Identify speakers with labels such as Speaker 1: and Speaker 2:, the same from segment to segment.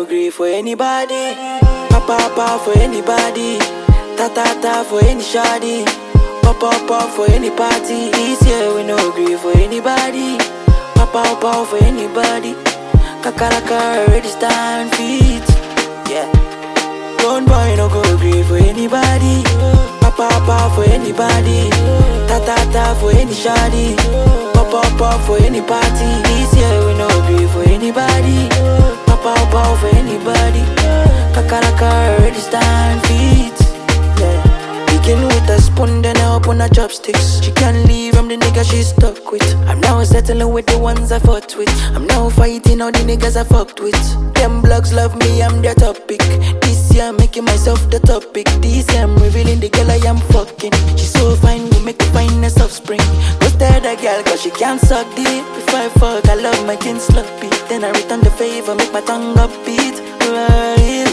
Speaker 1: no agree for anybody. Papa papa for anybody. Ta ta ta for any shoddy. Pop up up for any party. This year we no agree for anybody. Papa papa for anybody. Kakaraka already stand feet. Yeah. Don't boy no go agree for anybody. Papa papa for anybody. Ta ta ta for any shoddy. Pop up up for any party. This year we no agree for anybody. Papa papa for anybody. Kakaraka already stand feet. Yeah. Begin with a spoon, then I open her chopsticks. She can't leave, I'm the nigga she stuck with. I'm now settling with the ones I fought with. I'm now fighting all the niggas I fucked with. Them blogs love me, I'm their topic. This year I'm making myself the topic. This year I'm revealing the girl I am fucking. She's so fine, we make the finest offspring. Go stare the girl, cause she can't suck deep. If I fuck, I love my kin sloppy. Then I return the favor, make my tongue upbeat. Right.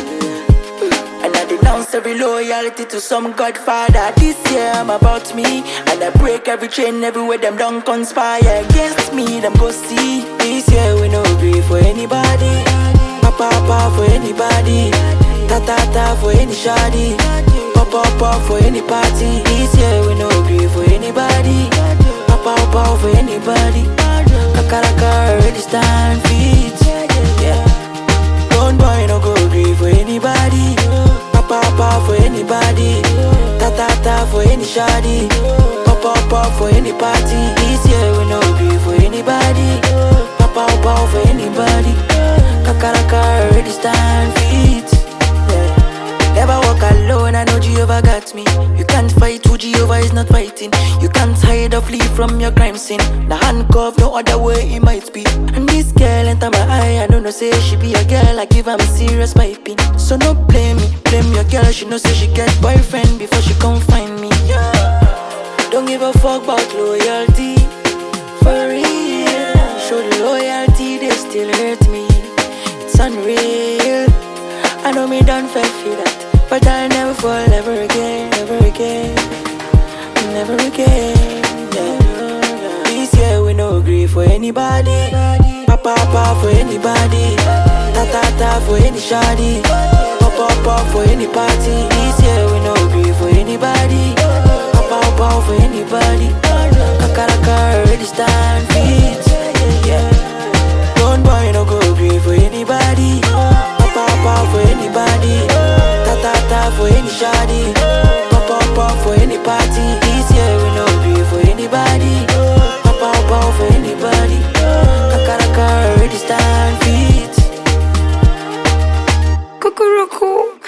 Speaker 1: And I denounce every loyalty to some godfather. This year I'm about me. And I break every chain everywhere them don't conspire against me. Them go see. This year we no agree for anybody. Papa papa for anybody. Ta ta ta for any shoddy. Papa papa for any party. This year we no agree for anybody. Papa papa for anybody. Kakaraka already stand feet. Yeah. Don't boy no go agree for anybody. Papa papa for anybody. Ta ta ta for any shoddy. Papa papa for any party. This year we no agree for anybody. Papa papa for anybody. Kakaraka already stand feet. Yeah. Never walk alone, I know Jehovah got me. You can't fight who Jehovah is not fighting. You can't hide or flee from your crime scene. The handcuff, no other way it might be. And this girl enter my eye, I don't know, say she be a girl, I give am serious piping. So no blame me, blame your girl, she know say she get boyfriend before she come find me. Yeah. Don't give a fuck about loyalty. For real, show the loyalty, they still hurt me. It's unreal. I know me done fell for that, but I'll never fall ever again, ever again, never again. Yeah. This year we no agree for anybody. Papa papa for anybody. Ta ta ta for any shoddy. Papa papa for any party. This year we no agree for anybody. Papa papa for anybody. Kakaraka already stand feet. Yeah. Don't boy no go agree for anybody. Papa papa for anybody. Ta ta ta for any shoddy. Papa papa for any party. This year we no agree for anybody. Papa papa for anybody. Kakaraka already stand feet.
Speaker 2: Cuckoo